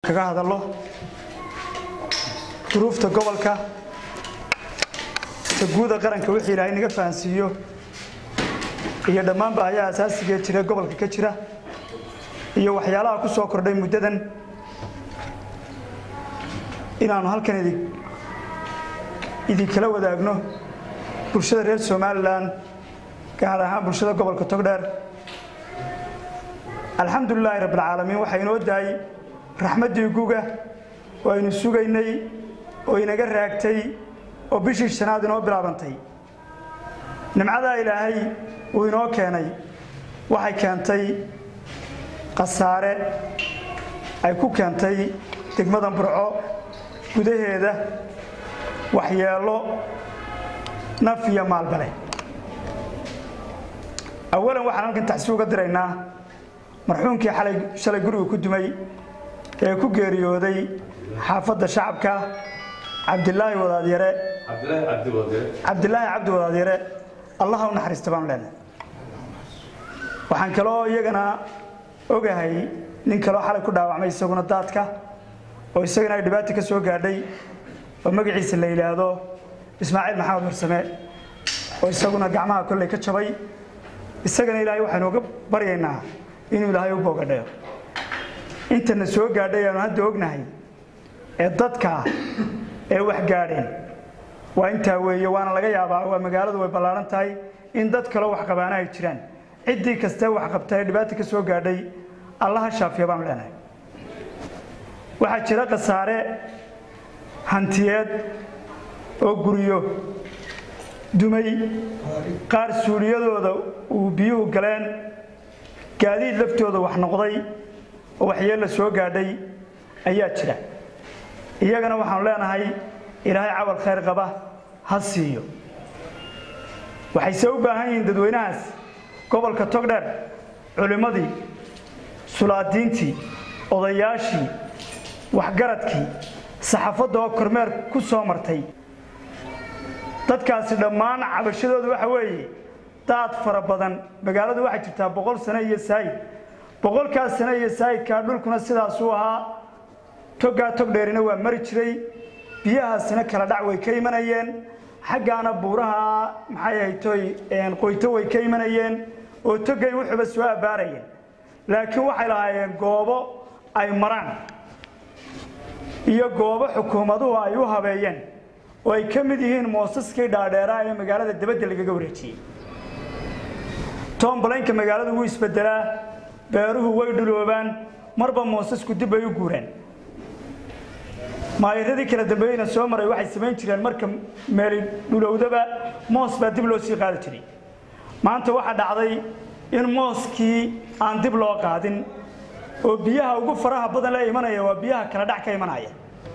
kaga hadallo duruufta gobolka guuda qaranka wixii ilaahay naga fahansiiyo iyo dhammaan baahayaha asaasigae jira gobolka ka jira iyo waxyaalaha ku soo kordhay muddadan inaannu halkan idi idinkala wadaagno bulshada reer somalilan gaar ahaan bulshada gobolka togdheer alxamdulilaahi rabbilcaalamiin waxaa inoo daayey raxmaddii guga oo aynu sugaynay oo inaga raagtay oo bishii shanaad inoo bilaabantay nimcadaa ilaahay uu inoo keenay waxay keentay khasaare ay ku keentay degmada burco gudaheeda waxyeello naf iyo maalbale awalan waxaan halkan taxsi uga diraynaa marxuumkii xalay shalay guriga ku dumay ee ku geeriyooday xaafadda shacabka cabdilaahi wadaadyare cabdilaahi cabdi wadaadyare allaha u naxariista baanu leenahay waxaan kaloo iyagana ogahay nin kaloo xalay ku dhaawacmay isaguna daadka oo isagana ay dhibaata ka soo gaadhay oo magaciisa la yidhaahdo ismaaciil maxamed marsame oo isaguna gacmaha kolley ka jabay isagana ilaahay waxaynu uga baryaynaa inuu ilaahay u boogadhayo intana soo gaadhay aanu hadda ognahay ee dadka ee wax gaadheen waa intaa weeye waana laga yaabaa waa magaaladu way ballaaran tahay in dad kaloo wax qabaana ay jiraan ciddii kastee wax qabta ee dhibaata ka soo gaadhay allaha shaafiya baanu leenahay waxaa jira khasaare hantiyeed oo guryo dumay qaar suuliyadooda uu biyuhu galeen gaadiid laftooda wax noqday oo waxyeella soo gaadhay ayaa jira iyagana waxaanu leenahay ilaahay cawal khayr qaba ha siiyo waxayse u baahan yihiin dadweynahaas gobolka togdheer culimmadii sulaadiintii odayaashii waxgaradkii saxaafadda oo kormeer ku soo martay dadkaasi dhammaan cabashadoodu waxa weeye daad fara badan magaaladu waxay jirtaa boqol sano iyo saayid boqolkaas sano iyo saayidkaa dhulkuna sidaasuu ahaa toggaa togdheerina waa mari jiray biyahaasina kala dhac way ka imanayeen xaggaana buuraha maxay ahaytoy qoyto way ka imanayeen oo togay wuxuuba soo abbaarayeen laakiin waxay lahaayeen goobo ay maraan iyo goobo xukuumaduhu ay u habeeyeen oo ay ka mid yihiin moosaskii dhaadheeraa ee magaalada dabadda lagaga wareejiyey toomballaynka magaaladu wuu isbedelaa beeruhu way dhuloobaan marba moosasku dib bay u guuraan maayiradii kala dambeeyeyna soo maray waxay samayn jireen marka meeli dhulowdaba moos baa dib loo sii qaadi jiray maanta waxaa dhacday in mooskii aan dib loo qaadin oo biyaha ugu faraha badan la imanaya waa biyaha kala dhac ka imanaya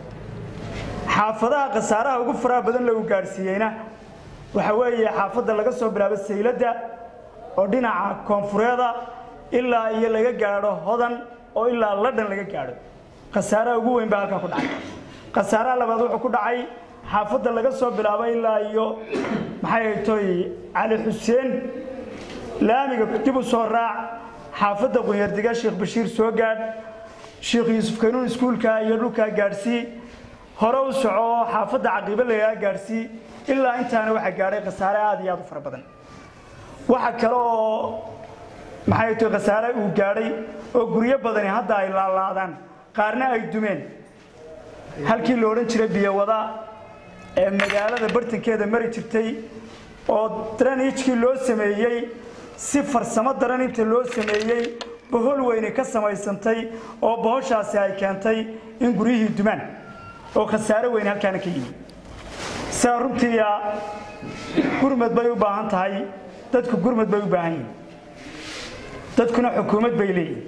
xaafadaha khasaaraha ugu faraha badan lagu gaadhsiiyeyna waxa weeye xaafadda laga soo bilaabo sayladda oo dhinaca koonfureeda ilaa iyo laga gaadho hodan oo ilaa ladhan laga gaadho khasaaraha ugu weyn baa halkaa ku dhacay khasaaraha labaad wuxuu ku dhacay xaafadda laga soo bilaabo ilaa iyo maxay haytoy cali xuseen laamiga dib u soo raac xaafadda qunyardiga sheekh bashiir soo gaadh sheekh yuusuf kaynuun iskuulka iyo dhulkaa gaadhsii hore u soco xaafadda caqiibo lagaa gaadhsii ilaa intaana waxaa gaadhay khasaare aad iyo aad u fara badan waxa kale oo maxay tahay khasaare uu gaadhay oo guryo badani hadda ay laalaadaan qaarna ay dumeen halkii la odhan jiray biyowada ee magaalada bartankeeda mari jirtay oo draniijkii loo sameeyey si farsamo daran inta loo sameeyey bohol weyne ka samaysantay oo bohoshaasi ay keentay in guryihii dumaan oo khasaare weyne halkaana ka yimi sidaa runtiia gurmad bay u baahan tahay dadku gurmad bay u baahan yihin dadkuna xukuumad bay leeyihin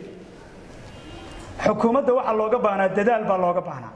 xukuumadda waxaa looga baahnaa dadaal baa looga baahnaa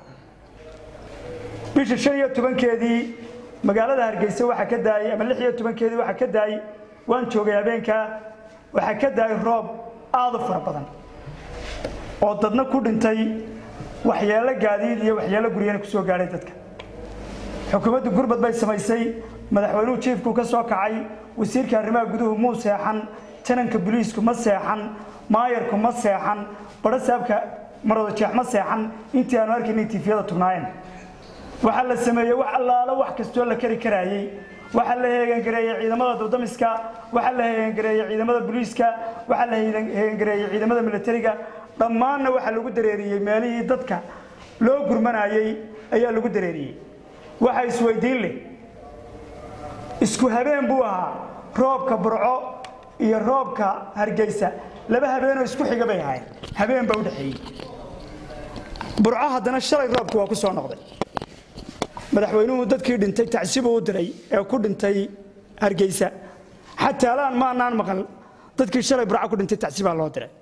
bisha shan iyo tobankeedii magaalada hargeysa waxaa ka daayey ama lix iyo tobankeedii waxaa ka daayey waan joogay habeenkaa waxaa ka daayay roob aada u fara badan oo dadna ku dhintay waxyeelo gaadiid iyo waxyeelo guryana ku soo gaadhay dadka xukuumaddu gurmad bay samaysay madaxweynuhu jiifku ka soo kacay wasiirka arrimaha guduhu muu seexan jananka boliisku ma seexan maayarku ma seexan badhasaabka marwada jeexma seexan intii aanu arkaynay tiifiyada tugnaayeen waxaa la sameeyey wax allaalo wax kastoo la kari karaayey waxaa la heegangareeyey ciidamada dabdamiska waxaa la heegangareeyey ciidamada booliiska waxaa la heegangareeyey ciidamada militariga dhammaanna waxaa lagu dareeriyey meelihii dadka loo gurmanayey ayaa lagu dareeriyey waxa isweydiin leh isku habeen buu ahaa roobka burco iyo roobka hargeysa laba habeenoo isku xiga bay ahayn habeen baa u dhexeeyey burco haddana shalay roobku waa ku soo noqday madaxweynuhu dadkii dhintay tacsibu u diray ee ku dhintay hargeysa xataa alaan maanaan maqal dadkii shalay burco ku dhintay tacsibaa loo diray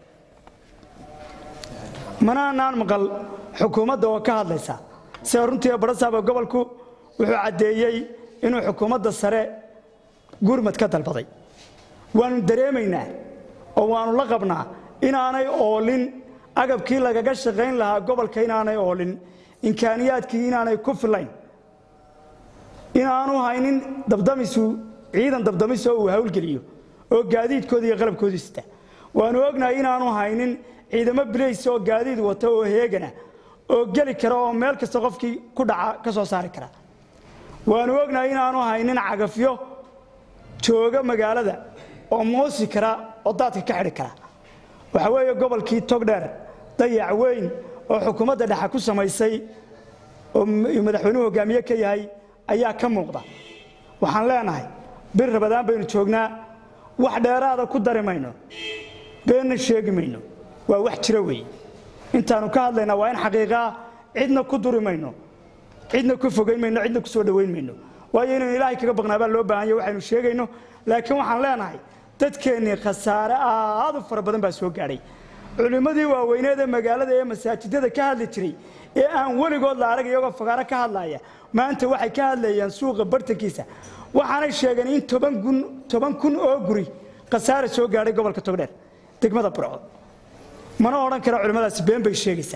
manaanaan maqal xukuumadda oo ka hadlaysa sida runtii barasaaba gobolku wuxuu caddeeyey inuu xukuumadda sare gurmad ka dalbaday waannu dareemaynaa oo waannu la qabnaa inaanay oolin agabkii lagaga shaqayn lahaa gobolka inaanay oolin imkaaniyaadkii inaanay ku filayn inaanu haynin dabdamisu ciidan dabdamis oo uu hawlgeliyo oo gaadiidkooda iyo qalabkooda sita waannu ognahay inaanu haynin ciidamo bilays oo gaadiid wata oo heegana oo geli kara oo meel kasta qofkii ku dhaca ka soo saari kara waannu ognahay inaanu haynin cagafyo jooga magaalada oo moosi kara oo daadka ka xidhi kara waxa weeye gobolkii togdheer dayac weyn oo xukuumadda dhexe ku samaysay oo madaxweynuhu hogaamiye ka yahay ayaa ka muuqda waxaan leenahay bir rabadaan baynu joognaa wax dheeraada ku dari mayno beenna sheegi mayno waa wax jira weeye intaannu ka hadlaynaa waa in xaqiiqaa cidna ku duri mayno cidna ku fogayn mayno cidna ku soo dhowayn mayno waayo inaynu ilaahay kaga baqnaa baa loo baahan yahy waxaynu sheegayno laakiin waxaan leenahay dadkeennii khasaare aad u fara badan baa soo gaadhay culimmadii waaweyneed ee magaalada ee masaajidada ka hadli jiray ee aan weligood la arag iyagoo fagaaro ka hadlaya maanta waxay ka hadlayaan suuqa bartankiisa waxaanay sheegeen in toban kun oo guri khasaare soo gaadhay gobolka togdheer degmada burco mana odhan kara culimmadaasi been bay sheegaysaa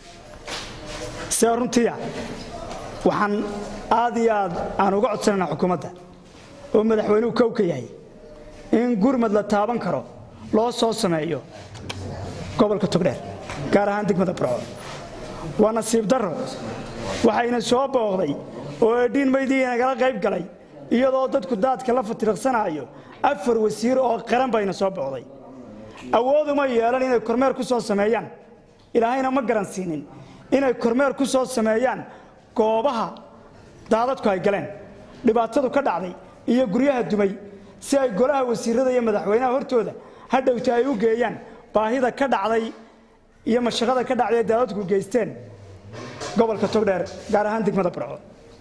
see runtiya waxaan aad iyo aad aan uga codsanaynaa xukuumadda oo madaxweynuhu kow ka yahay in gurmad la taaban karo loo soo sameeyo gobolka togdheer gaar ahaan degmada burco waa nasiib darro waxayna soo booqday oo edhiin maydii nagala qayb galay iyadoo dadku daadka la fatiriqsanaayo afar wasiir oo qaran bayna soo booqday awooduma yeelan inay kormeer ku soo sameeyaan ilaahayna ma garan siinin inay kormeer ku soo sameeyaan goobaha daadadku ay galeen dhibaatadu ka dhacday iyo guryaha dumay si ay golaha wasiirada iyo madaxweynaha hortooda hadhowta ay u geeyaan baahida ka dhacday iyo mashaqada ka dhacday ee daadadku geysteen gobolka togdheer gaar ahaan degmada burco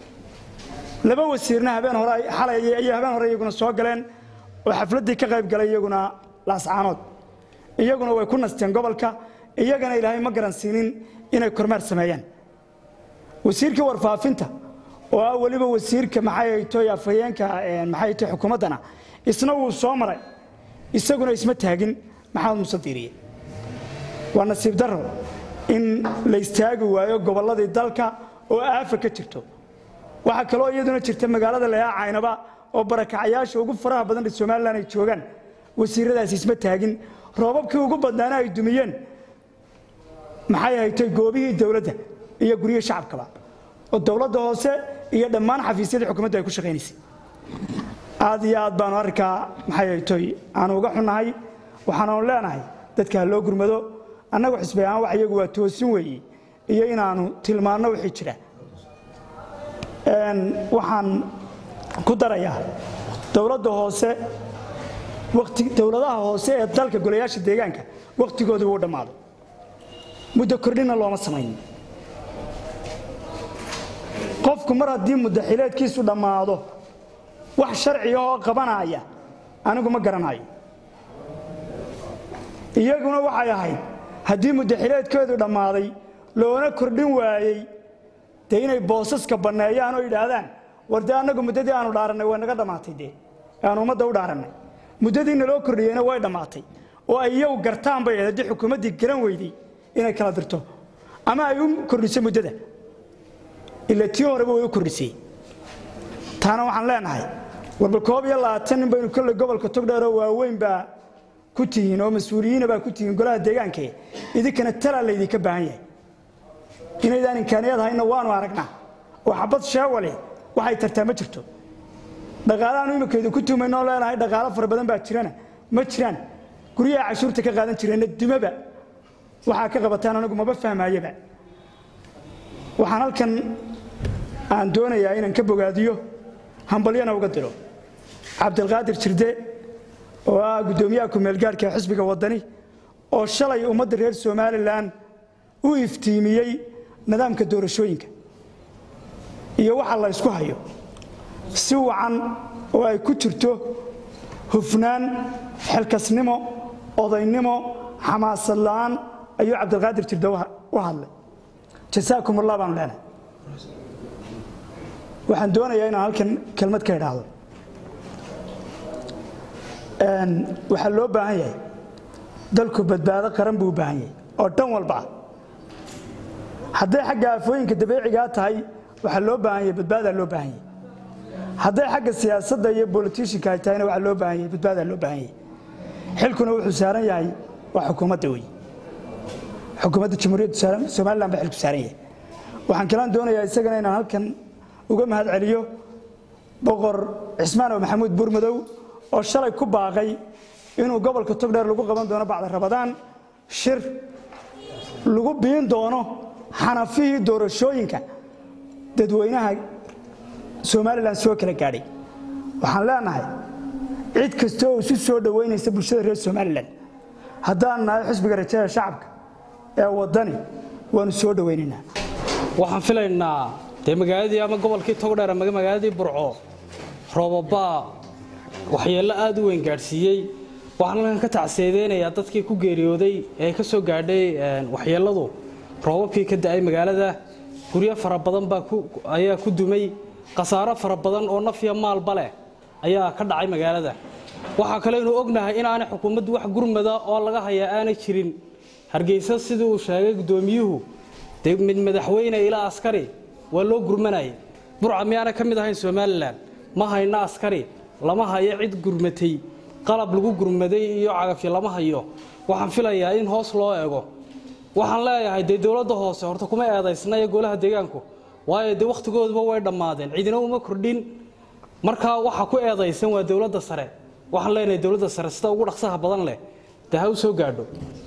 laba wasiirna habeen hore xalay iyo habeen hore iyaguna soo galeen oo xafladdii ka qayb galay iyaguna laascaanood iyaguna way ku nasteen gobolka iyagana ilaahay ma garan siinin inay kormeer sameeyaan wasiirkii warfaafinta oo ah weliba wasiirka maxay toy afhayeenka maxay toy xukuumaddana isna wuu soo maray isaguna isma taagin maxamed muuse diiriye waa nasiib darro in la istaagi waayo gobolladii dalka oo aafa ka jirto waxaa kaloo iyaduna jirta magaalada layaa caynaba oo barakacayaasha ugu faraha badan ee somalilan ay joogaan wasiiradaasi isma taagin roobabkii ugu badnaana ay dumiyeen maxay haytay goobihii dowladda iyo guryihii shacabkaba oo dowladda hoose iyo dhammaan xafiisyadii xukuumadda ay ku shaqaynaysay aad iyo aad baanu arrinkaa maxay haytoy aanu uga xunnahay waxaananu leenahay dadka ha loo gurmado annagu xisbi ahaan wax iyagu waa toosin weeye iyo inaannu tilmaanno wixii jira waxaan ku darayaa dowladda hoose wati dowladaha hoose ee dalka golayaasha deegaanka wakhtigoodu wuu dhammaaday muddo kordhina looma samayn qofku mar haddii muddo xileedkiisu dhammaado wax sharciga oo qabanaya anigu ma garanayo iyaguna waxay ahayd haddii muddo xileedkeedu dhammaaday loona kordhin waayey dee inay boosaska banneeyaan oo yidhaahdaan war dee annagu muddadii aanu dhaarannay way naga dhammaatay dee aanu ummadda u dhaarannay muddadii naloo kordhiyeyna way dhammaatay oo ay iyagu gartaan bay ahayd haddii xukuumaddii garan weyday inay kala dirto ama ay u kordhiso muddada ila tii horeba way u kordhisay taana waxaan leenahay warba koob iyo labaatan nin baynu kolley gobolka togdheeroo waaweyn baa ku tihiin oo mas-uuliyiina baa ku tihiin golaha deegaanke idinkana talaa laydinka baahan yahay inaydaan imkaaniyad hayna waanu aragnaa oo xabad sheewale waxay tartaa ma jirto dhaqaalahaanu iminkeedu ku tuumaynoo leenahay dhaqaalo fara badan baa jirana ma jiraan guryaha cashuurta ka qaadan jireenna dumaba waxaa ka qabataan anigu maba fahmaayaba waxaan halkan aan doonayaa inaan ka bogaadiyo hambalyana uga diro cabdilqaadir jirde oo ah guddoomiyaha kumeelgaarhka ee xisbiga waddani oo shalay ummadda reer somalilan u iftiimiyey nidaamka doorashooyinka iyo waxa la ysku hayo si wacan oo ay ku jirto hufnaan xilkasnimo odaynimo xamaasad la'aan ayuu cabdilqaadir jirde u hadlay jasaakum allah baanu leenahay waxaan doonayaa inaan halkan kelmad ka idhaahdo waxaa loo baahan yahay dalku badbaado qaran buu u baahan yahay oo dhan walba ah hadday xagga aafooyinka dabeecigaa tahay waxaa loo baahan yahay badbaadaa loo baahan yahay hadday xagga siyaasadda iyo bolitishinka ay tahayna waxaa loo baahan yahay badbaadaa loo baahan yahay xilkuna wuxuu saaran yahay waa xukuumadda wey xukuumadda jamhuuriyadda somalilan baa xilku saaran yahay waxaan kalaan doonayaa isagana inaan halkan uga mahad celiyo boqor cismaan oo maxamuud buurmadow oo shalay ku baaqay inuu gobolka togdheer lagu qaban doono bacda rabadaan shir lagu biin doono xanafihii doorashooyinka dadweynaha somalilan soo kala gaadhay waxaan leenahay cid kasta oo isu soo dhoweynaysa bulshada reer somalilan haddaan nahay xisbiga rajada shacabka ee waddani waanu soo dhoweynaynaa waxaan filaynaa dee magaaladii ama gobolkii togdheer ama magaaladii burco roobabaa waxyeello aad u weyn gaadhsiiyey waxaan halkan ka tacseedeynayaa dadkii ku geeriyooday ee ka soo gaadhay waxyeelladu roobabkii ka da'ay magaalada guryo fara badan baa ayaa ku dumay khasaaro fara badan oo nafya maalba leh ayaa ka dhacay magaalada waxaa kaleynu ognahay inaanay xukuumaddu wax gurmada oo laga hayaa aanay jirin hargeysa sidii uu sheegay guddoomiyuhu dee mid madaxweyne ilaa askari waa loo gurmanayay burca miyaana ka mid ahayn somalilan ma hayno askari lama hayo cid gurmatay qalab lagu gurmaday iyo cagafyo lama hayo waxaan filayaa in hoos loo eego waxaan leeyahay dee dowladda hoose horta kuma eedaysna iyo golaha deegaanku waayo dee wakhtigooduba way dhammaadeen cidina uma kordhin markaa waxa ku eedaysan waa dowladda sare waxaan leenahay dowladda sare sida ugu dhaqsaha badan leh dee ha u soo gaadho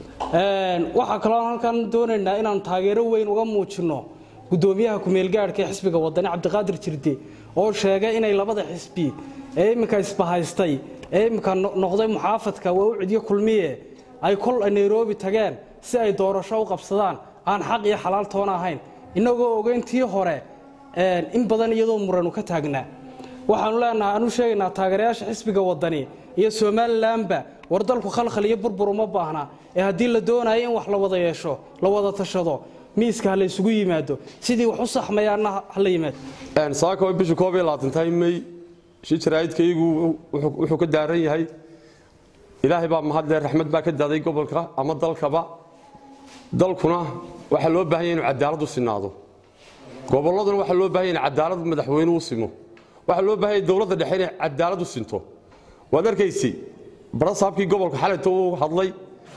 waxaa kaloo halkan doonaynaa inaan taageero weyn uga muujinno guddoomiyaha kumeelgaadhka ee xisbiga wadani cabdiqaadir jirde oo sheegay inay labada xisbi ee imminka isbahaystay ee imminka noqday muxaafadka waa u cidyo kulmiye ay kol nairobi tageen si ay doorasho u qabsadaan aan xaq iyo xalaal toona ahayn innagoo ogeyntii hore in badan iyadoo muranu ka taagnaa waxaanu leenahay aanu sheegaynaa taageerayaasha xisbiga wadani iyo somalilanba war dalku khalkhal iyo burbur uma baahna ee haddii la doonayo in wax la wada yeesho la wada tashado miiska ha la isugu yimaado sidii wax u saxmayaanna ha la yimaado saaka way bisha koob iyo labaatantahay may shi jaraa'idkaygu wuxuu ka daaran yahay ilaahay baa mahadle raxmad baa ka daaday gobolka ama dalkaba dalkuna waxaa loo baahan yahay inuu cadaalad u sinaado gobolladuna waxaa loo baahan yahay in cadaalad madaxweyne u simo waxaa loo baahan yahay dowladda dhexe inay cadaalad u sinto waad arkaysi barasaabkii gobolka xalayto uu hadlay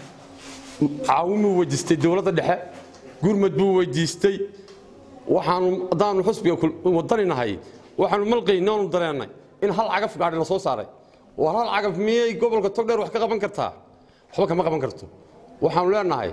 caawinuu weydiistay dowladda dhexe gurmad buu weydiistay waxaanu haddaanu xusbiga wadani nahay waxaanu malqaynay oonu dareennay in hal cagaf gaadhi la soo saaray war hal cagaf miyay gobolka togdheer wax ka qaban kartaa waxba kama qaban karto waxaanu leenahay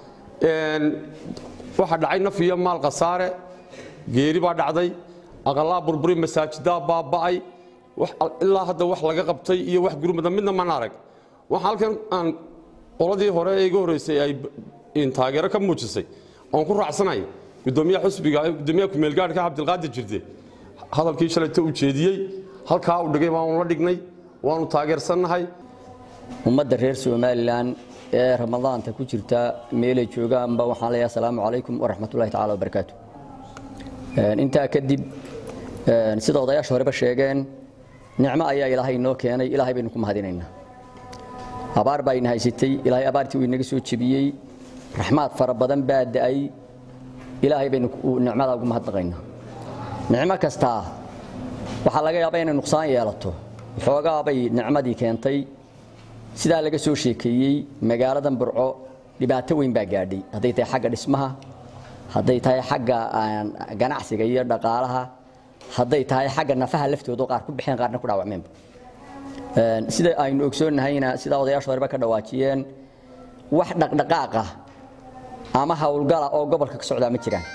waxaa dhacay naf iyo maal khasaare geeri baa dhacday aqalaa burburi masaajidaa baaba'ay ilaa hadda wax laga qabtay iyo wax gurmada midna mana arag waxaa halkan aan qoladii hore ee iga horreysay ay taageero ka muujisay oon ku raacsanay gudoomiyaha xusbiga gudoomiyaha kumeelgaadhka cabdilqaadir jirde hadalkii shalayta uu jeediyey halkaa uu dhigay waanu la dhignay waanu taageersannahay ummadda reer somalilan ee ramadaanta ku jirta meelay joogaanba waxaan leeyahay asalaamu calaykum waraxmatullahi tacala wabarakaatu intaa kadib sida odayaasha horeba sheegeen nicmo ayaa ilaahay inoo keenay ilaahay baynu ku mahadinaynaa abaar baa ina haysatay ilaahay abaartii uu inaga soo jebiyey raxmaad fara badan baa da'ay ilaahay baynu nicmadaa ugu mahadnaqaynaa nicmo kastaa waxaa laga yaabaa inay nuqsaan yeelato waxoogaa bay nicmadii keentay sidaa laga soo sheekeeyey magaaladan burco dhibaato weyn baa gaadhay hadday tahay xagga dhismaha hadday tahay xagga ganacsiga iyo dhaqaalaha hadday tahay xagga nafaha laftooda qaar ku bixeen qaarna ku dhaawacmeenba sida aynu ogsoonnahayna sidaa odayaasha horeba ka dhawaajiyeen wax dhaqdhaqaaqa ama howlgala oo gobolka ka socdaa ma jiraan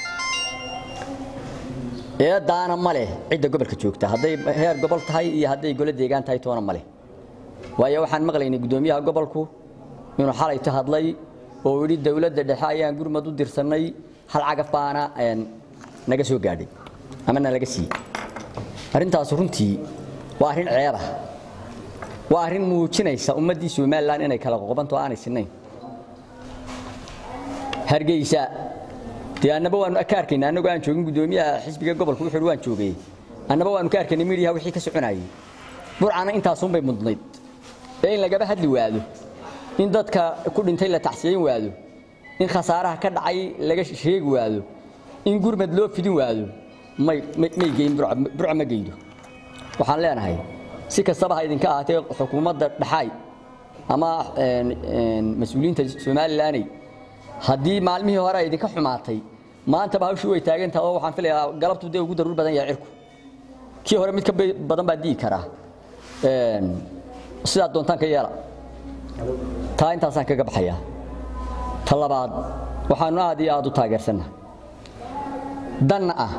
eedaana ma leh cidda gobolka joogta hadday heer gobol tahay iyo hadday golo deegaan tahay toona ma leh waayo waxaan maqlaynay guddoomiyaha gobolku inuu xalayto hadlay oo yidhi dowladda dhexe ayaan gurmad u dirsannay hal cagaf baana naga soo gaadhay ama nalaga siiyey arrintaas runtii waa arrin ceeba waa arrin muujinaysa ummaddii somalilan inay kala qoqobanto aanay sinnayn hargeysa dee annaba waanu ka arkaynaa annagoo aan joogin guddoomiyaha xisbiga gobolku wuxuu waan joogay annaba waanu ka arkaynay midiyaha wixii ka soconayay burcana intaasunbay mudnayd ee in lagaba hadli waado in dadka ku dhintay la tacsiyayn waado in khasaaraha ka dhacay laga sheegi waado in gurmad loo fidin waado may may geyn burca ma geydo waxaan leenahay si kastaba ha idinka ahaatee xukuumadda dhaxaay ama mas-uuliyiinta somalilaney haddii maalmihii hore ay idinka xumaatay maantaba hawshii way taagan tahay oo waxaan filayaa galabtu dee ugu daruur badan yahay cirku kii hore mid ka badan baa dii karaa sidaa doontaan ka yeela taa intaasaan kaga baxayaa ta labaad waxaanu aad iyo aad u taageersannahay danna ah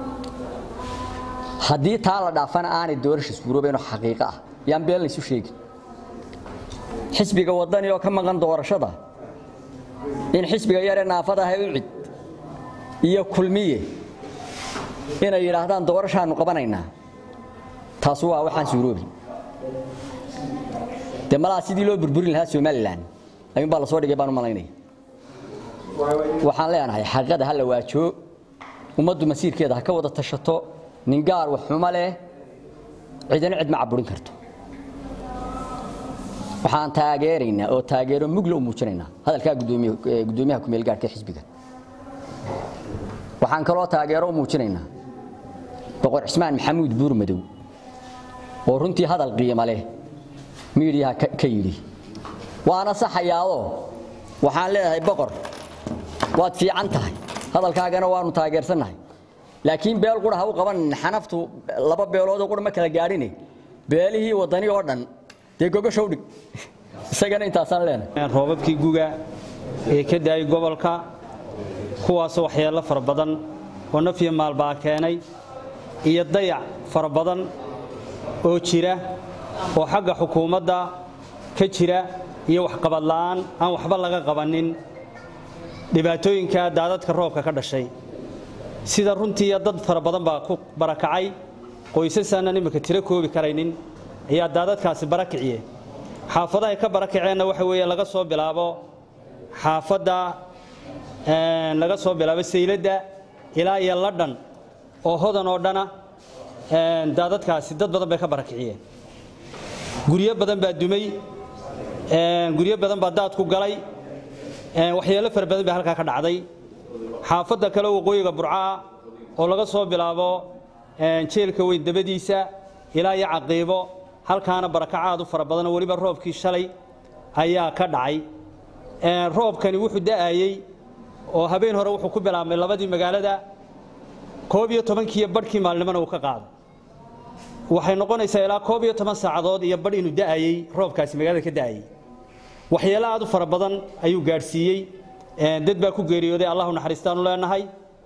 haddii taa la dhaafana aanay doorasha suuroobaynoo xaqiiqo ah yaan been laysu sheegin xisbiga waddani oo ka maqan doorashada in xisbiga yaree naafadaha u cid iyo kulmiye inay yidhaahdaan doorashaannu qabanaynaa taasu waa waxaan suuroobin dee malaha sidii loo burburin lahaa somalilan ayuunbaa lasoo dhigay baan u malaynaya waxaan leenahay xaqiiqada ha la waajoo ummaddu masiirkeeda ha ka wada tashato nin gaar wax xumo leh cidina cid ma caburin karto waxaan taageeraynaa oo taageero mugla u muujinaynaa hadalkaa guddoomiyaha kumeel gaarhka xisbiga waxaan kaloo taageero u muujinaynaa boqor cismaan maxamuud buurmadow oo runtii hadal qiimo leh miidiyaha ka yidhi waana saxayaadoo waxaan leedahay boqor waad fiican tahay hadalkaagana waanu taageersannahay laakiin beel qura ha u qaban xanaftu laba beeloodoo qura ma kala gaadhine beelihii waddani oo dhan dee gogashow dhig isagana intaasaan leenahay roobabkii guga ee ka daayay gobolka kuwaasoo waxyeello fara badan oo naf iyo maalbaa keenay iyo dayac fara badan oo jira oo xagga xukuumadda ka jira iyo waxqabad la'aan aan waxba laga qabanin dhibaatooyinka daadadka roobka ka dhashay sida runtii dad fara badan baa ku barakacay qoysasaanan imika tiro koobi karaynin ayaa daadadkaasi barakiciye xaafadahay ka barakaceenna waxa weeye laga soo bilaabo xaafadda laga soo bilaabo sayladda ilaa iyo ladhan oo hodan oo dhana daadadkaasi dad badan bay ka barakiciyeen guryo badan baa dumay guryo badan baa daad ku galay waxyeello fara badan baa halkaa ka dhacday xaafadda kale waqooyiga burcaa oo laga soo bilaabo jeelka weyn dabadiisa ilaa iyo caqiibo halkaana barakacaadu fara badanoo weliba roobkii shalay ayaa ka dhacay roobkani wuxuu da'ayey oo habeen hore wuxuu ku bilaabmay labadii magaalada koob iyo tobankiiyo badhkii maalnimona uu ka qaaday waxay noqonaysaa ilaa koob iyo toban saacadood iyo badh inuu da'ayey roobkaasi magaalada ka da'ayey waxyeelo aad u fara badan ayuu gaadhsiiyey dad baa ku geeriyooday allahu naxariistaanu leenahay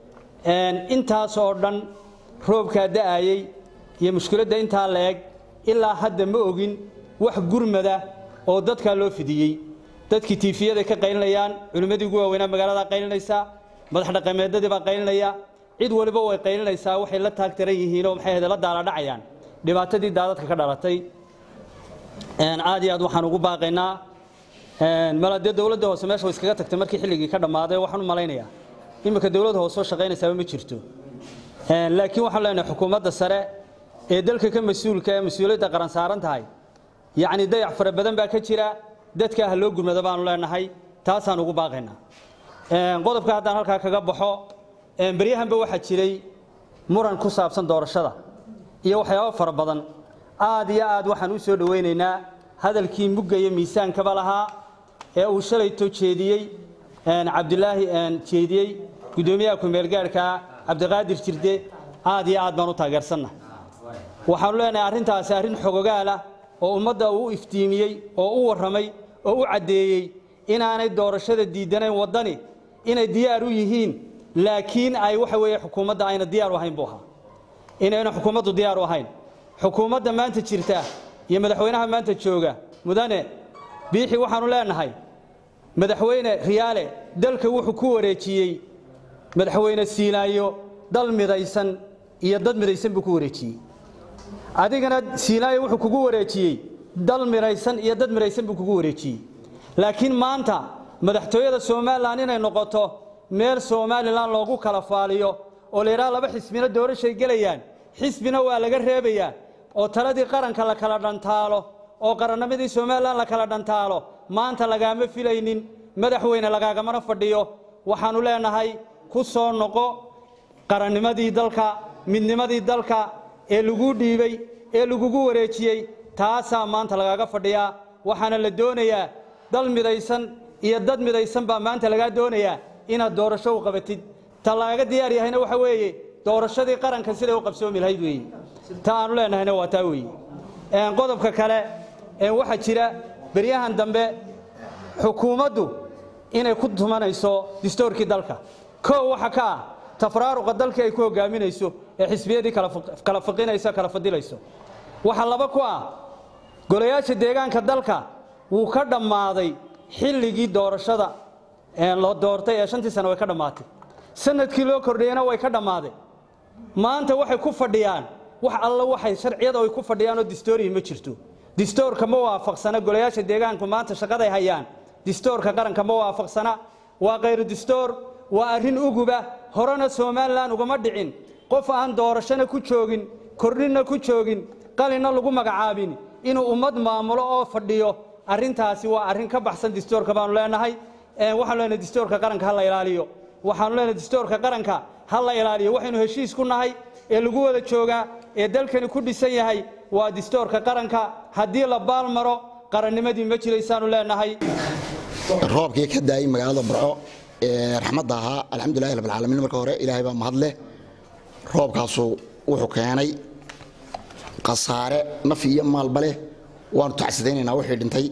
intaas oo dhan roobkaa da'ayey iyo mushkiladda intaa la eg ilaa hadda ma ogin wax gurmada oo dadkaa loo fidiyey dadkii tiifiyaday ka qaylinayaan culimmadii ugu waaweynaa magaalada qaylinaysaa madax dhaqameedadii baa qaylinaya cid waliba way qaylinaysaa waxay la taagtaran yihiinoo maxay ahde la daaladhacayaan dhibaatadii daadadka ka dhalatay aad iyo aad waxaan ugu baaqaynaa mala dee dowladda hoose meesha way iskaga tagtay markii xilligii ka dhammaaday waxaan u malaynayaa iminka dowladda hoose oo shaqaynaysaaba ma jirto laakiin waxaan leenahay xukuumadda sare ee dalka ka mas-uulka ee mas-uuliyadda qaran saaran tahay yacni dayac fara badan baa ka jira dadka ah loo gurmado baanu leenahay taasaan ugu baaqaynaa qodobka haddaan halkaa kaga baxo beryahanba waxaa jiray muran ku saabsan doorashada iyo waxyaabo fara badan aad iyo aad waxaan u soo dhowaynaynaa hadalkii mugga iyo miisaankaba lahaa ee uu shalayto jeediyey cabdilaahi jeediyey guddoomiyaha ku-meelgaarhka cabdiqaadir jirde aad iyo aad baan u taageersanna waxaanu leenahay arrintaasi arrin xogogaalah oo ummadda uu u iftiimiyey oo u warramay oo u caddeeyey inaanay doorashada diidanayn waddani inay diyaar u yihiin laakiin ay waxa weeye xukuumadda ayna diyaar u ahayn buu ahaa inayna xukuumaddu diyaar u ahayn xukuumadda maanta jirta iyo madaxweynaha maanta jooga mudane biixi waxaanu leenahay madaxweyne riyaale dalka wuxuu ku wareejiyey madaxweyne siinaayo dal midaysan iyo dad midaysan buu ku wareejiyey adigana siinaayo wuxuu kugu wareejiyey dal midaysan iyo dad midaysan buu kugu wareejiyey laakiin maanta madaxtooyada somalilan inay noqoto meel somalilan loogu kala faaliyo oo la yidhaha laba xisbina doorashay gelayaan xisbina waa laga reebayaa oo taladii qaranka la kala dhantaalo oo qarannimadii somalilan la kala dhantaalo maanta lagaama filaynin madaxweyne lagaagamana fadhiyo waxaannu leenahay ku soo noqo qarannimadii dalka midnimadii dalka ee laguu dhiibey ee lagugu wareejiyey taasaa maanta lagaaga fadhiyaa waxaana la doonayaa dal midaysan iyo dad midaysan baa maanta lagaa doonayaa inaad doorasho u qabatid ta lagaga diyaar yahayna waxa weeye doorashadii qaranka siday u qabsoomi lahayd weeye ta aanu leenahayna waa taa weeye qodobka kale waxaa jira beryahan dambe xukuumaddu inay ku tumanayso distoorkii dalka koo waxa ka ah tafraaruqa dalkii ay ku hogaaminayso ee xisbiyadii kala fiqinayso kala fadilayso waxaa laba ku ah golayaasha deegaanka dalka wuu ka dhammaaday xilligii doorashada la doortay ee shantii sano way ka dhammaatay sanadkii loo kordhiyeyna way ka dhammaaday maanta waxay ku fadhiyaan wax alla waxay sharciyada ay ku fadhiyaan oo distooriyi ma jirto distoorka ma waafaqsana golayaasha deegaanku maanta shaqaday hayaan distoorka qaranka ma waafaqsana waa khayru distoor waa arrin uguba horena somalilan ugama dhicin qof aan doorashona ku joogin kordhinna ku joogin qalinna lagu magacaabin inuu ummad maamulo oo fadhiyo arrintaasi waa arrin ka baxsan distoorka baanu leenahay waxaanu leenahay distoorka qaranka ha la ilaaliyo waxaanu leenahay distoorka qaranka ha la ilaaliyo waxaynu heshiis ku nahay ee lagu wada joogaa ee dalkani ku dhisan yahay waa distoorka qaranka haddii la baal maro qarannimadii ma jiraysaanu leenahay roobkii ka daayay magaalada burco ee raxmadda ahaa alxamdulilahi rabbilcaalamiin marka hore ilaahay baa mahad leh roobkaasu wuxuu keenay khasaare naf iyo maalba leh waanu tacsidaynaynaa wixii dhintay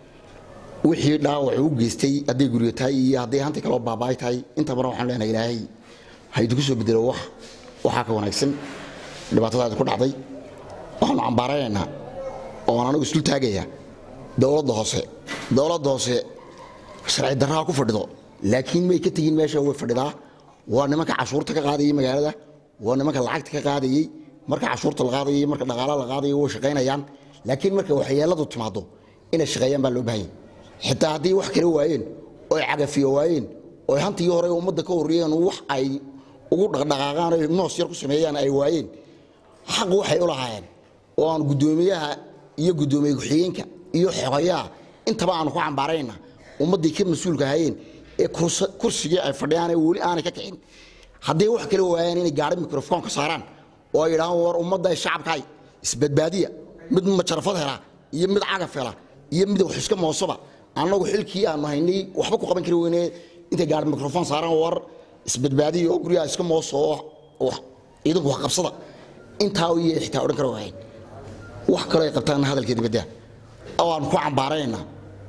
wixii dhaawac u geystay hadday guryo tahay iyo hadday hanti kaloo baabaay tahay inta badan waxaan leenahay ilaahay ha idinku soo bedelo wax waxaa ka wanaagsan dhibaatadaadi ku dhacday waxaanu cambaaranaynaa oon anigu isdul taagaya dowladda hoose dowladda hoose sharci darraa ku fadhido laakiin may ka tegin meesha way fadhidaa waa nimanka cashuurta ka qaadayay magaalada waa nimanka lacagta ka qaadayey marka cashuurta la qaadayay marka dhaqaala la qaadayay way shaqaynayaan laakiin marka waxyeeladu timaado inay shaqeeyaan baa loo baahanya xitaa haddii wax kala waayeen oy cagafiyo waayeen oy hantii hore ummadda ka horreeyeen wax ay ugu dhaqdhaqaaqaan oy noos yar ku sameeyaan ay waayeen xaq waxay u lahaayeen oo aan guddoomiyaha iyo guddoomiye ku-xigeenka iyo xogayaha intaba aanu ku cambaarayna ummaddii ka mas-uulka hayeen ee kursigii ay fadhiyaan ee weli aanay ka kicin hadday wax kala waayaan inay gaari mikrofoonka saaraan oo ay yidhahaan war ummadda shacabkaay isbadbaadiya mid majarafad hela iyo mid cagaf hela iyo mid wax iska moosaba annagu xilkii aanu haynay waxba ku qaban kari weyne intay gaari mikrofoon saaraan war isbadbaadiya oo guryaha iska mooso oo ciidanku wax qabsada intaa iyo xitaa odhan kara waayeen wax kaloo ay qabtaan hadalkeeda badda oo aan ku cambaarayna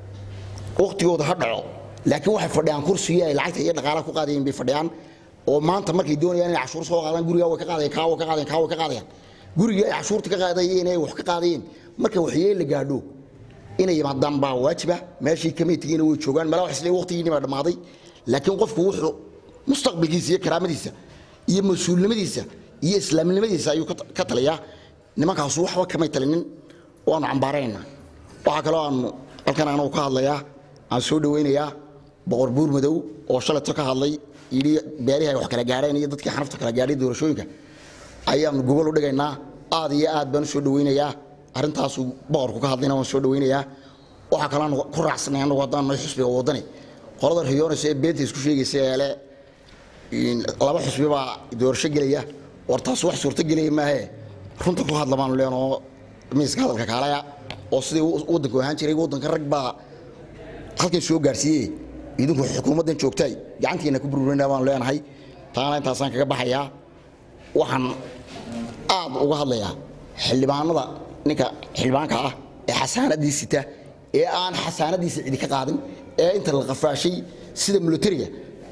waqtigooda ha dhaco laakiin waxay fadhiyaan kursigii ay lacagta iyo dhaqaalaha ku qaadayeen bay fadhiyaan oo maanta markay doonayaan inay cashuur soo qaadaan gurigaa way ka qaadayaan kaa way ka qaadayaan kaa way ka qaadayaan gurigii ay cashuurta ka qaadayeen ay wax ka qaadayeen marka waxyeel la gaadho inay yimaadaan baa waajiba meeshii kamay tegeen way joogaan mala wax isle waqtigiini baa dhammaaday laakiin qofku wuxuu mustaqbalkiisa iyo karaamadiisa iyo mas-uulnimadiisa iyo islaamnimadiisa ayuu ka taliyaa nimankaasu waxba kamay talinin waanu cambaaraynaa waxaa kaloo aanu halkan anagu ka hadlayaa aan soo dhawaynayaa boqor buur madow oo shalayto ka hadlay yidhi beerihii ay wax kala gaadheen iyo dadkii xanafta kala gaadhay doorashooyinka ayaanu gobol u dhigaynaa aad iyo aad baan u soo dhawaynayaa arrintaasuu boqorku ka hadlayna waan soo dhawaynayaa waxaa kaloo aanu ku raacsanay anagu haddaan nahay xusbiga waddani qolada riyoonaysa ee beenta isku sheegaysa ee le laba xusbi baa doorasho gelaya war taas wax suurto gelaya maahe runta ku hadla baanu leenoo miiska hadalka kaalaya oo sidii waddanku ahaan jiray waddanka rag baa halkan soo gaarsiiye idinku xukuumaddan joogtay gacantiina ku burburina baan leenahay taana intaasaan kaga baxayaa waxaan aad uga hadlayaa xildhibaanada ninka xildhibaanka ah ee xasaanadii sita ee aan xasaanadiisa cidi ka qaadin ee inta la qafaashay sida militariga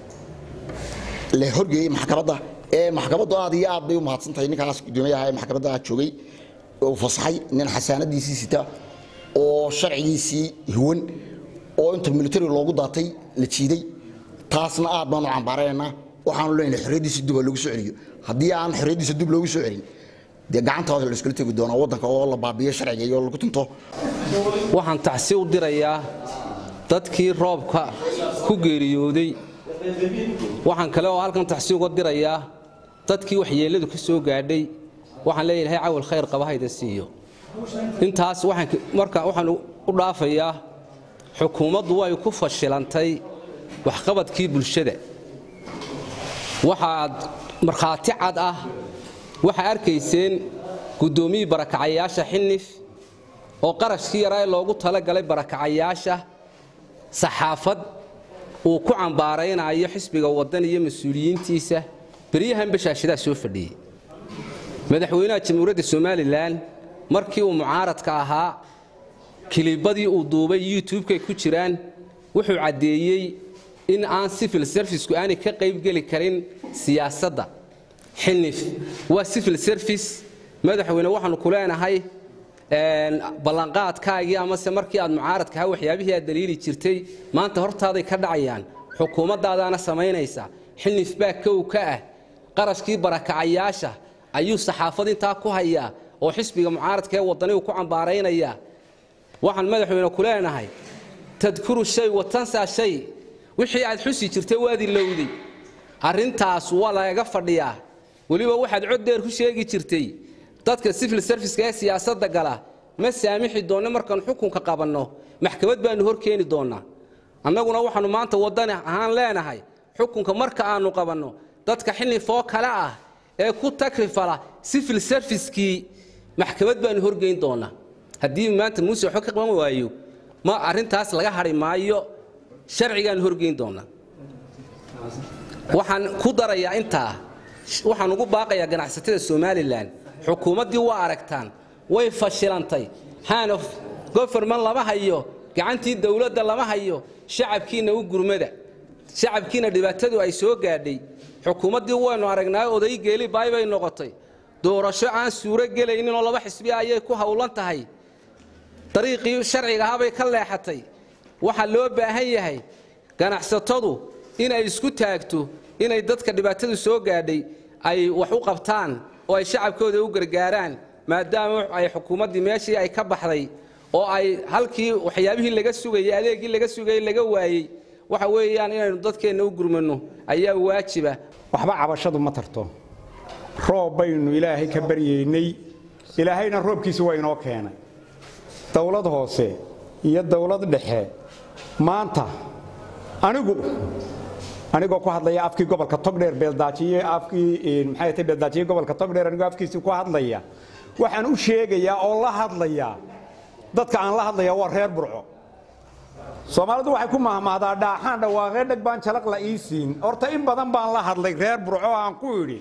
la horgeeyey maxkamadda ee maxkamaddu aad iyo aad bay u mahadsantahay ninkaas guddoomiyaha ee maxkamadda joogay uu fasaxay nin xasaanadiisii sita oo sharcigiisii huwan oo inta militari loogu daatay la jiiday taasna aad baanu cambaaraynaa waxaanu leenahay xorriyaddiisa dib oo lagu soo celiyo haddii aan xorriyaddiisa dib loogu soo celin dee gacantooda la iskula tegi doonaa waddanka oo la baabiyo sharciga iyo lagu tunto waxaan tacsi u dirayaa dadkii roobka ku geeriyooday waxaan kale oo halkan tacsi uga dirayaa dadkii waxyeelladu ka soo gaadhay waxaan leeyahay cawal khayr qaba hayda siiyo intaas waxaan marka waxaan u dhaafayaa xukuumaddu way ku fashilantay waxqabadkii bulshada waxaad markhaati cad ah waxaa arkayseen guddoomiyii barakacayaasha xinif oo qarashkii yaraa ee loogu talagalay barakacayaasha saxaafad uu ku cambaaraynayo xisbiga waddan iyo mas-uuliyiintiisa beryahan bashaashadaa soo fadhiyey madaxweynaha jamhuuriyadda somalilan markii uu mucaaradka ahaa kilibadii uu duubay youtubekay ku jiraan wuxuu caddeeyey in aan civil serviceku aanay ka qaybgeli karin siyaasadda xinif waa civil service madaxweyne waxaanu ku leenahay ballanqaadkaagii amase markii aad mucaaradka ahaa waxyaabihii aad daliili jirtay maanta hortaaday ka dhacayaan xukuumaddaadaana samaynaysa xinif baa kow ka ah qarashkii barakacayaasha ayuu saxaafad intaa ku hayaa oo xisbiga mucaaradka ee waddanigu ku cambaaraynaya waxaan madaxweyne ku leenahay tadkuru shay watansaa shay wixii aad xusi jirtay waad ilowday arrintaas waa lagaga fadhiyaa weliba waxaad cod dheer ku sheegi jirtay dadka civil serviceka ee siyaasadda gala ma saamixi doonno markaanu xukunka qabanno maxkamad baanu hor keeni doonnaa annaguna waxaannu maanta waddani ahaan leenahay xukunka marka aanu qabanno dadka xilifoo kale ah ee ku takrifala civil servicekii maxkamad baanu horgeyn doonnaa haddii maanta muuse waxba ka qaban waayo ma arrintaas laga hadhi maayo sharcigaanu horgeyn doonnaa waxaan ku darayaa intaa waxaan ugu baaqayaa ganacsatada somalilan xukuumaddii waa aragtaan way fashilantay hanof goferman lama hayo gacantii dowladda lama hayo shacabkiina u gurmada shacabkiina dhibaatadu ay soo gaadhay xukuumaddii waynu aragnaa oday geeli baay bay noqotay doorasho aan suuro gelayninoo laba xisbi ayay ku howlan tahay dariiqii sharciga ahabay ka leexatay waxaa loo baahan yahay ganacsatadu inay isku taagto inay dadka dhibaatadu soo gaadhay ay wax u qabtaan oo ay shacabkooda u gargaaraan maadaama ay xukuumaddii meeshii ay ka baxday oo ay halkii waxyaabihii laga sugayey adeegii laga sugayey laga waayey waxa weeyaan inaynu dadkeenna u gurmanno ayaa waajiba waxba cabashadu ma tarto roob baynu ilaahay ka baryeynay ilaahayna roobkiisa waa inoo keenay dowlad hoose iyo dowlad dhexe maanta anigu anigoo ku hadlaya afkii gobolka togdheer beeldaajiye afkii maxay tahay beeldaajiye gobolka togdheer anigoo afkiisii ku hadlaya waxaan u sheegayaa oo la hadlayaa dadka aan la hadlayaa waa reer burco soomaalidu waxay ku mahmahdaa dhaaxaan dhawaaqee dheg baan jalaq la ii siin horta in badan baan la hadlay reer burco aan ku idhi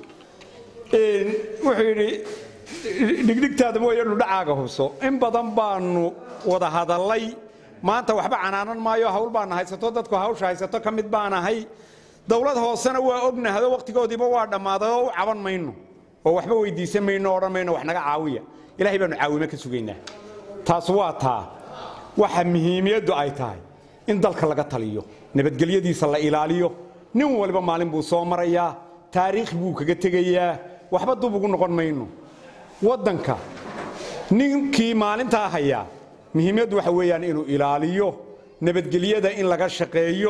wuxuu yidhi dhigdhigtaada mooyanu dhacaaga hubso in badan baanu wada hadallay maanta waxba canaanan maayo hawl baana haysato dadku hawsha haysato ka mid baan ahay dowlad hoosena waa ognahdo wakhtigoodiiba waa dhammaaday oo u caban mayno oo waxba weydiisan mayno odhan mayno wax naga caawiya ilaahay baanu caawime ka sugaynaa taas waa taa waxa muhiimiyaddu ay tahay in dalka laga taliyo nabadgelyadiisa la ilaaliyo nin waliba maalin buu soo marayaa taariikh buu kaga tegayaa waxba dub ugu noqon mayno waddanka ninkii maalintaa hayaa muhiimaddu waxa weeyaan inuu ilaaliyo nabadgelyada in laga shaqeeyo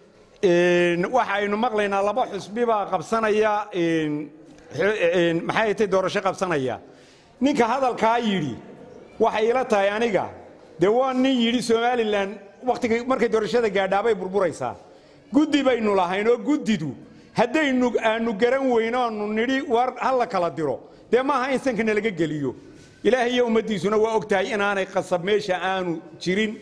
waxaynu maqlaynaa laba xusbi baa qabsanaya maxay tay doorasho qabsanaya ninka hadalkaa yidhi waxay ila tahay aniga dee waa nin yidhi somalilan wakhtiga markay doorashada gaadhaabay burburaysaa guddi baynu lahayn oo guddidu haddaynu aanu garan weyno aanu nidhi war ha la kala diro dee maaha in sankana laga geliyo ilaahay iyo ummaddiisuna waa og tahay inaanay qasab meesha aanu jirin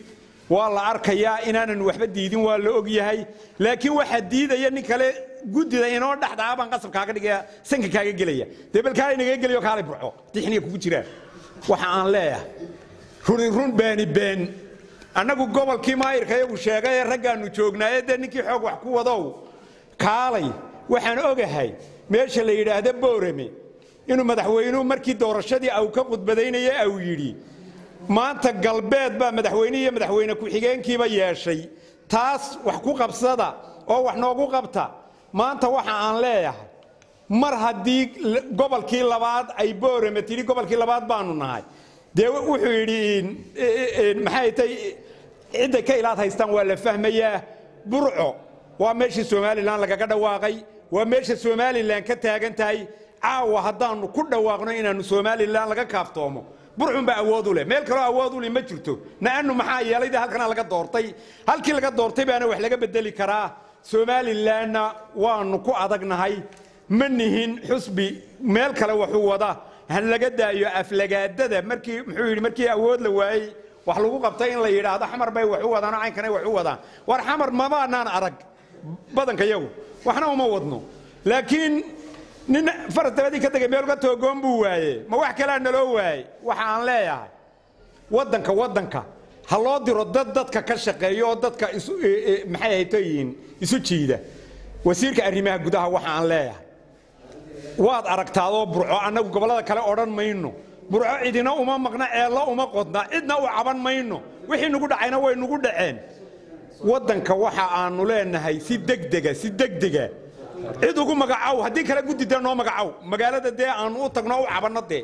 waa la arkayaa inaanan waxba diidin waa la og yahay laakiin waxaa diidaya nin kale guddida inoo dhexdaa baan qasab kaaga dhigaya sanka kaaga gelaya dee bal kaalay nagaga gelayo kaalay burco tixniga kugu jiraan waxa aan leeyahay runi run beeni been annagu gobolkii maayirka iyagu sheegay ee raggaannu joognaaye dee ninkii xoog wax ku wadow kaalay waxaan ogahay meesha la yidhaahda boorame inuu madaxweynuhu markii doorashadii au ka khudbadaynaya au yidhi maanta galbeed baa madaxweyne iyo madaxweyne ku-xigeenkiiba yeeshay taas wax ku qabsada oo wax noogu qabta maanta waxa aan leeyahay mar haddii gobolkii labaad ay boorame tidhi gobolkii labaad baanu nahay dee wuxuu yidhi maxay tay cidday ka ilaad haystaan waa la fahmayaa burco waa meeshii somalilan lagaga dhawaaqay waa meesha somalilan ka taagan tahay caawa haddaannu ku dhawaaqno inaannu somalilan laga kaaftoomo burxunbaa awood u leh meel kaloo awood u leh ma jirto na'annu maxaa yeelay dee halkana laga doortay halkii laga doortay baana wax laga bedeli karaa somalilanna waannu ku adagnahay ma nihin xusbi meel kale waxuu wada ha laga daayo aflagaadada markii muxuu yidhi markii awood la waayey wax lagu qabtay in la yidhaahdo xamar bay wax u wadaanoo caynkanay wax u wadaan war xamar mabaanaan arag badanka yagu waxna uma wadno laakiin nin faras dabadii ka tegay meel uga toogoon buu waaye ma wax kalea naloo waayey waxa aan leeyahay waddanka waddanka ha loo diro dad dadka ka shaqeeya oo dadka maxay haytoyihiin isu jiida wasiirka arrimaha gudaha waxa aan leeyahay waad aragtaadoo burco annagu gobollada kale odhan mayno burco cidina uma maqna ceello uma qodna cidna u caban mayno wixii nugu dhacayna way nugu dhaceen waddanka waxa aanu leenahay si degdega si degdega cid ugu magacow haddii kale guddi dee noo magacow magaalada dee aanu u tagno u cabanno dee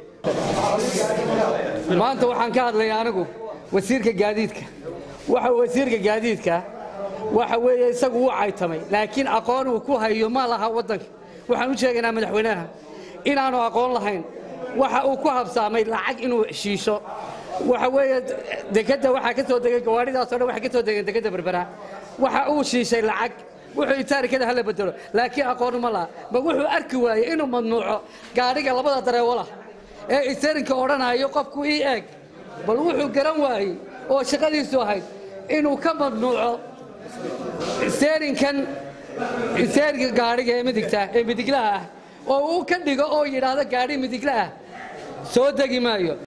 maanta waxaan ka hadlayaa anigu wasiirka gaadiidka waxa wasiirka gaadiidka waxa weeye isagu wuu caytamay laakiin aqoon uu ku hayo ma laha waddanka waxaan u sheegaynaa madaxweynaha inaanu aqoon lahayn waxa uu ku habsaamay lacag inuu heshiisho waxa weeye dekadda waxaa ka soo degay gawaadhidaasoo dhan waxay ka soo degeen dekadda berbera waxa uu shiishay lacag wuxuu itaarikada hala bedelo laakiin aqoon ma laha ma wuxuu arki waayey inuu mamnuuco gaadhiga labada dareewalah ee isarinka odhanayo qofku ii eeg bal wuxuu garan waayey oo shaqadiisu ahayd inuu ka mamnuuco seerinkan seerinka gaadhiga ee midigta ee midiglaha ah oo uu ka dhigo oo yidhaahdo gaadhi midigla ah soo degi maayo